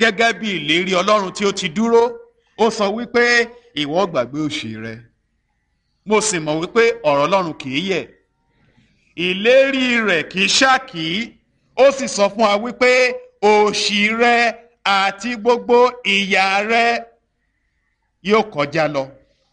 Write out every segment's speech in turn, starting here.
gẹ́gẹ́ bí ìlérí ọlọ́run tí ó ti dúró ó sọ wípé ìwọ gbàgbé òṣì rẹ mo sì mọ̀ wípé ọ̀rọ̀ ọlọ́run kì í yẹ̀ ìlérí rẹ̀ kì í ṣákì ó sì sọ fún wa wípé òṣì rẹ àti gbogbo ìyà rẹ yóò kọjá lọ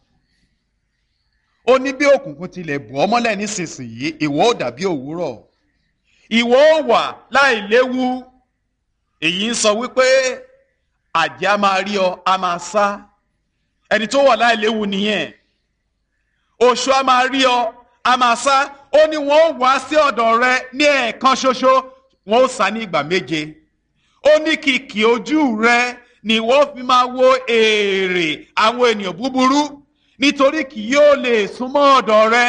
ó ní bí òkùnkùn tilẹ̀ bù ọ́ mọ́lẹ̀ nísinsìnyí ìwọ ó dàbí òwúrọ̀ ìwọ ó wà láì léwu èyí ń sọ wípé àjẹ́ a máa rí ọ a máa sá ẹni tó wà láì léwu nìyẹn oṣù a máa rí ọ a máa sá ó ní wọn ó wá sí ọ̀dọ̀ rẹ ní ẹ̀ẹ̀kan ṣoṣo wọn ó sá ní ìgbà méje ó ní kìkì ojú rẹ ni wọ́n fi máa wo èrè àwọn ènìyàn búburú nítorí kì yóò lè súnmọ́ ọ̀dọ̀ rẹ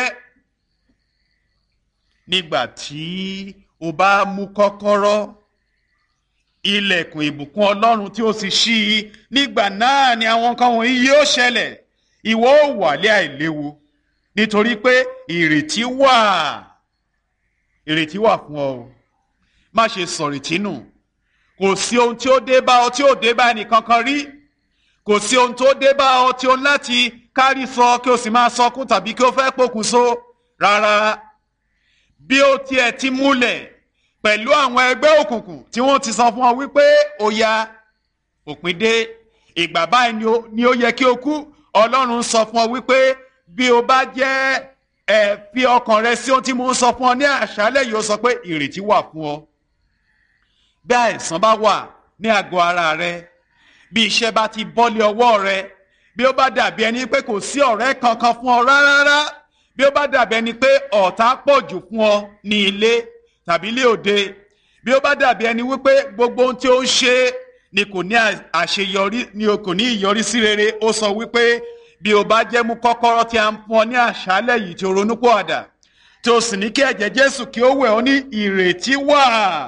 nígbà tí o bá mú kọ́kọ́rọ́ ilẹ̀kùn ìbùkún ọlọ́run tí ó sì ṣí i nígbà náà ni àwọn nǹkan wọ̀nyí yóò ṣẹlẹ̀ ìwọ ó wà lé àìléwu nítorí pé ìrètí wà ìrètí wà fún ọ má ṣe sọ̀rètí nù kò sí ohun tí ó dé bá ọ tí ó dé bá ẹnìkankan rí kò sí ohun tó dé bá ọ tí ó ń láti kárí sọ kí o sì máa sọkún tàbí kí o fẹ́ pokùnso rárá bí ó tiẹ̀ ti múlẹ̀ pẹ̀lú àwọn ẹgbẹ́ òkùnkùn tí wọ́n ti sọ fún ọ wípé ó ya òpin dé ìgbà báyìí ni ó yẹ kí o kú ọlọ́run sọ fún ọ wípé bí o bá jẹ́ ẹ fi ọkàn rẹ sí ohun tí mo ń sọ fún ọ ní àṣálẹ́ yìí ó sọ pé ìrètí wà fún ọ bí àìsàn bá wà ní àgọ́ ara rẹ bí iṣẹ́ bá ti bọ́lé ọwọ́ rẹ bí ó bá dàbí ẹni pé kò sí ọ̀rẹ́ kankan fún ọ rárá bí ó bá dàbí ẹni pé ọ̀tá pọ̀ jù fún ọ ní ilé tàbí ilé òde bí ó bá dàbí ẹni wípé gbogbo ohun tí ó ń ṣe ni kò ní àṣeyọrí ni kò ní ìyọrísí rere ó sọ wípé bí o bá jẹ́ mú kọ́kọ́rọ́ tí a ń fún ọ ní àṣálẹ̀ yìí tí o ronú pọ̀ àdà tí o sì ní kí ẹ̀jẹ̀ Jésù kí ó wẹ̀ ọ́ ní ìrètí wà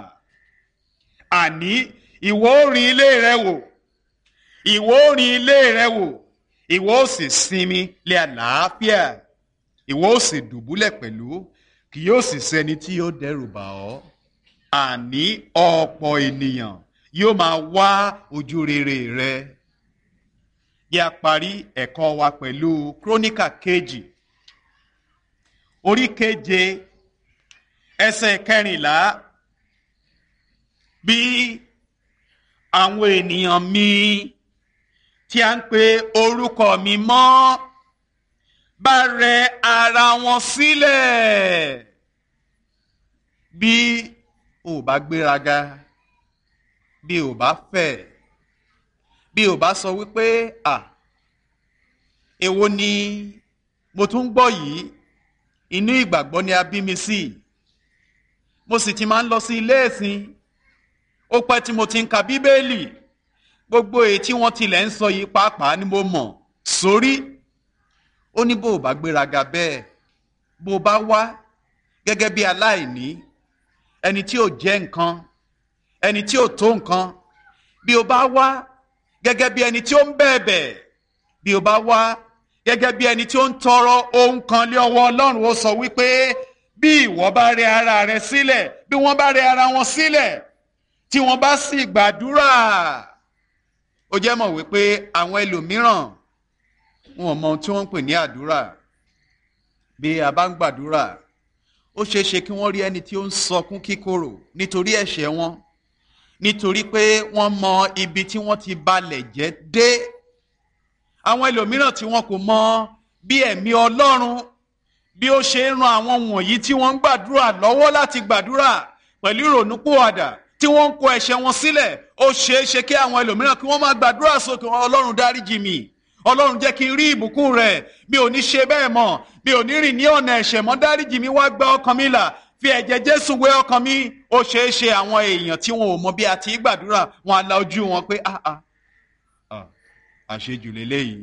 àní ìwọ ó rin ilé rẹ wò ìwọ ó rin ilé rẹ wò ìwọ ó sì sinmi lé àlàáfíà ìwọ ó sì dùbúlẹ̀ pẹ̀lú kì yóò sì sẹ́ni tí yóò dẹ́rù bà ọ́ àní ọ̀pọ̀ ènìyàn yóò máa wá ojú rere rẹ bí a parí ẹ̀kọ́ wa pẹ̀lú króníkà kejì orí keje ẹsẹ̀ kẹrìnlá bí àwọn ènìyàn mi tí a ń pe orúkọ mi mọ́ bá rẹ ara wọn sílẹ̀ bí o bá gbéraga bí o bá fẹ̀ bí o bá sọ wípé à èwo ni mo tún gbọ́ yìí inú ìgbàgbọ́ ni a bí mi sí mo sì ti máa ń lọ sí ilé ẹ̀sìn ó pẹ́ tí mo ti ń ka bíbélì gbogbo èyí tí wọ́n tilẹ̀ ń sọ yìí pàápàá ni mo mọ̀ sórí ó ní bó o bá gbéraga bẹ́ẹ̀ bó o bá wá gẹ́gẹ́ bí aláìní ẹni tí ò jẹ́ nǹkan ẹni tí ò tó nǹkan bí o bá wá gẹ́gẹ́ bí ẹni tí ó ń bẹ̀bẹ̀ bí o bá wá gẹ́gẹ́ bí ẹni tí ó ń tọrọ ohun kan lé ọwọ́ Ọlọ́run ó sọ wípé bí ìwọ bá rẹ ara rẹ sílẹ̀ bí wọ́n bá rẹ ara wọn sílẹ̀ tí wọ́n bá sì gbàdúrà ó jẹ́ mọ̀ wípé àwọn ẹlòmíràn wọn ò mọ ohun tí wọ́n ń pè ní àdúrà bí a bá ń gbàdúrà ó ṣeé ṣe kí wọ́n rí ẹni tí ó ń sọkún kíkorò nítorí ẹ̀ṣẹ̀ wọn nítorí pé wọ́n mọ ibi tí wọ́n ti balẹ̀ jẹ́ dé àwọn ẹlòmíràn tí wọn kò mọ bí ẹ̀mí Ọlọ́run bí ó ṣe ń ran àwọn wọ̀nyí tí wọ́n ń gbàdúrà lọ́wọ́ láti gbàdúrà pẹ̀lú ìrònúpìwàdà tí wọ́n ń kó ẹ̀ṣẹ̀ wọn sílẹ̀ ó ṣeé ṣe kí àwọn ẹlòmíràn kí wọ́n máa gbàdúrà sókè Ọlọ́run dáríjì mi Ọlọ́run jẹ́ kí n rí ìbùkún rẹ̀ mi ò ní ṣe bẹ́ẹ̀ mọ́ mi ò ní rìn ní ọ̀nà ẹ̀ṣẹ̀ mọ́ dáríjì mi wá gba ọkàn mi là fi ẹ̀jẹ̀ Jésù wé ọkàn mi ó ṣeé ṣe àwọn èèyàn tí wọn ò mọ bí a ti gbàdúrà wọn á la ojú wọn pé ah ah àṣejù lélẹ́yìí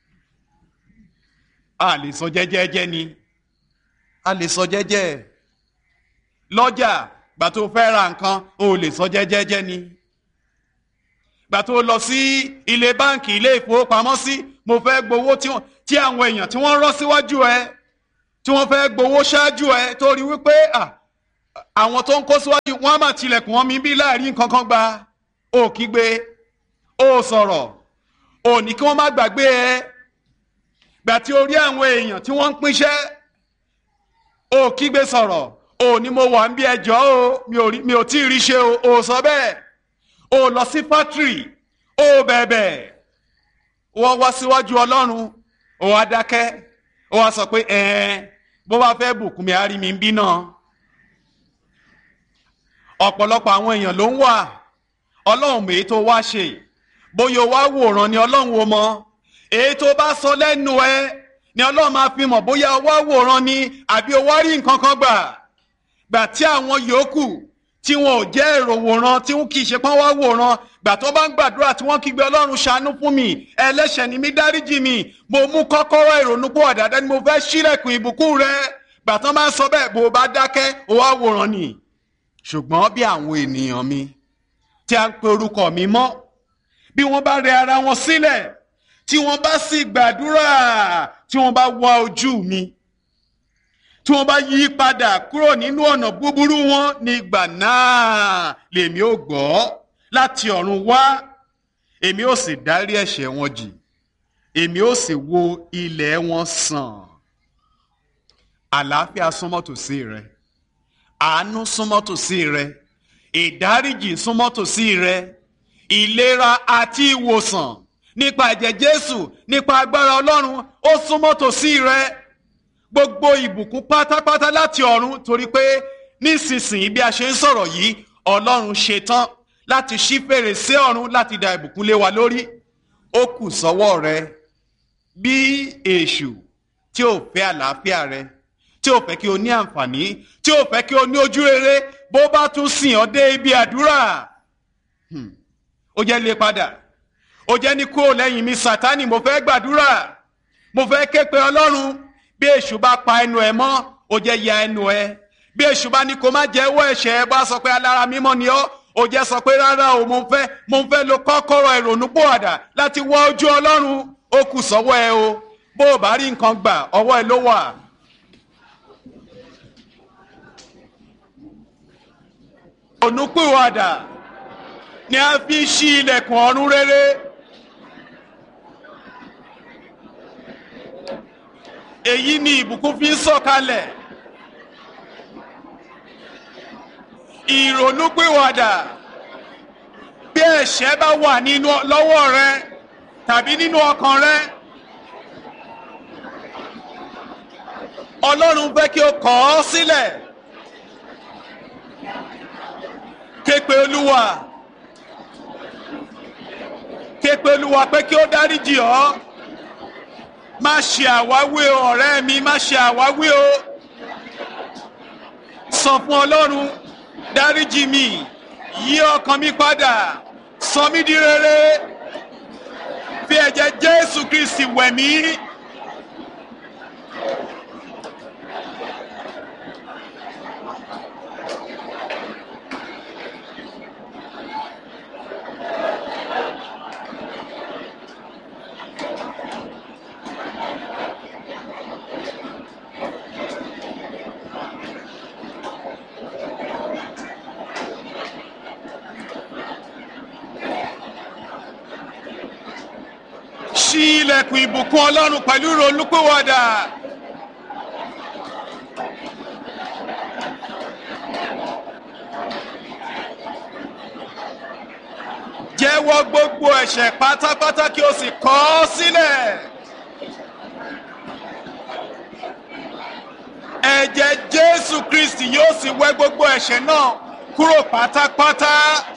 a lè sọ jẹ́jẹ́jẹ́ ni a lè sọ jẹ́jẹ́ lọ́jà gbà tó fẹ́ ra nǹkan o lè sọ jẹ́jẹ́jẹ́ ni gbà tó lọ sí ilé báǹkì ilé ìfowópamọ́sí mo fẹ́ gbowó tí àwọn èèyàn tí wọ́n rọ́ síwájú ẹ tí wọ́n fẹ́ gbowó ṣáájú ẹ torí wípé àwọn tó ń kó síwájú wọn á máa tilẹ̀kùn wọn mi bí láàrin nǹkan kan gba òkígbe ó sọ̀rọ̀ ò ní kí wọ́n má gbàgbé ẹ gbà tí o rí àwọn èèyàn tí wọ́n ń pínṣẹ́ ó kígbe sọ̀rọ̀ ò ní mo wà ń bí ẹjọ́ o mi ò tí ì rí ṣe o ò sọ bẹ́ẹ̀ ó lọ sí fátìrì ó bẹ̀bẹ̀ wọ́n wá síwájú ọlọ́run ó wá dákẹ́ ó wá sọ pé ẹ̀ẹ́n bó bá fẹ́ bùkún mi á rí mi ń bí náà ọ̀pọ̀lọpọ̀ àwọn èèyàn ló ń wà ọlọ́run èyí tó wá ṣe bóyá o wá wòran ni ọlọ́run o mọ èyí tó bá sọ lẹ́nu ẹ ni ọlọ́run máa fi mọ̀ bóyá o wá wòran ni àbí o wá rí nǹkan kan gbà gbà tí àwọn yòókù tí wọn ò jẹ́ èrò wòran tí wọn kì í ṣe pọ́n wá wòran gbà tó bá ń gbàdúrà tí wọ́n kígbe ọlọ́run ṣàánú fún mi ẹlẹ́ṣẹ̀ ni mí dáríjì mi mo mú kọ́kọ́rọ́ ìrònú pọ̀ àdáadáa ni mo fẹ́ ṣílẹ̀kùn ìbùkún rẹ gbà tán máa ń sọ bẹ́ẹ̀ bó o bá dákẹ́ o wá wòran ni ṣùgbọ́n bí àwọn ènìyàn mi tí a ń pe orúkọ mi mọ́ bí wọ́n bá rẹ ara wọn sílẹ̀ tí wọ́n bá sì gbàdúrà tí wọ́n bá wá ojú mi tí wọ́n bá yí padà kúrò nínú ọ̀nà búburú wọn nígbà náà lèmi ò gbọ́ láti ọ̀run wá èmi ò sì dárí ẹ̀ṣẹ̀ wọn jì èmi ò sì wo ilẹ̀ wọn sàn àlàáfíà súnmọ́ tòsí rẹ àánú súnmọ́ tòsí rẹ ìdáríjì súnmọ́ tòsí rẹ ìlera àti ìwòsàn nípa ẹ̀jẹ̀ Jésù nípa agbára Ọlọ́run ó súnmọ́ tòsí rẹ gbogbo ìbùkún pátápátá láti ọ̀run torí pé nísinsìnyí bí a ṣe ń sọ̀rọ̀ yìí Ọlọ́run ṣetán láti ṣí fèrèsé ọ̀run láti da ìbùkún lé wa lórí ó kù sọ́wọ́ rẹ bí èṣù tí ò fẹ́ àlàáfíà rẹ tí ò fẹ́ kí o ní àǹfààní tí ò fẹ́ kí o ní ojú rere bó bá tún sìn ọ́ dé ibi àdúrà ó jẹ́ lé padà ó jẹ́ ní kúrò lẹ́yìn mi sátánì mo fẹ́ gbàdúrà mo fẹ́ ké pe ọlọ́run bí èṣù bá pa ẹnu ẹ mọ́ ó jẹ́ ya ẹnu ẹ bí èṣù bá ní kó má jẹ́wọ́ ẹ̀ṣẹ̀ ẹ bá sọ pé alára mímọ́ ni ọ́ ó jẹ́ sọ pé rárá o mo fẹ́ mo fẹ́ lo kọ́kọ́rọ́ ìrònú pòwàdà láti wọ ojú ọlọ́run ó kù sọ́wọ́ ẹ o bó o bá rí nǹkan gbà ọwọ́ ẹ ló wà. ònúpìwàdà ni a fi ń ṣí ilẹ̀kùn ọ̀run rere. èyí ni ìbùkún fi ń sọ̀kalẹ̀. ìrònúpìwàdà bí ẹ̀ṣẹ̀ bá wà nínú lọ́wọ́ rẹ tàbí nínú ọkàn rẹ. Ọlọ́run fẹ́ kí o kọ̀ ọ́ sílẹ̀. képe olúwa képe olúwa pé kí ó dáríjì ọ́ má ṣe àwáwí o ọ̀rẹ́ mi má ṣe àwáwí o sọ fún ọlọ́run dáríjì mi yí ọkàn mi padà sọ mí di rere fi ẹ̀jẹ̀ jésù kristi wẹ̀ mí. ṣí ilẹ̀kùn ìbùkún ọlọ́run pẹ̀lú ìrònúpìwàdà. jẹ́wọ́ gbogbo ẹ̀ṣẹ̀ pátápátá kí o sì kọ̀ ọ́ sílẹ̀. ẹ̀jẹ̀ jésù kristi yóò sì wẹ gbogbo ẹ̀ṣẹ̀ náà kúrò pátápátá.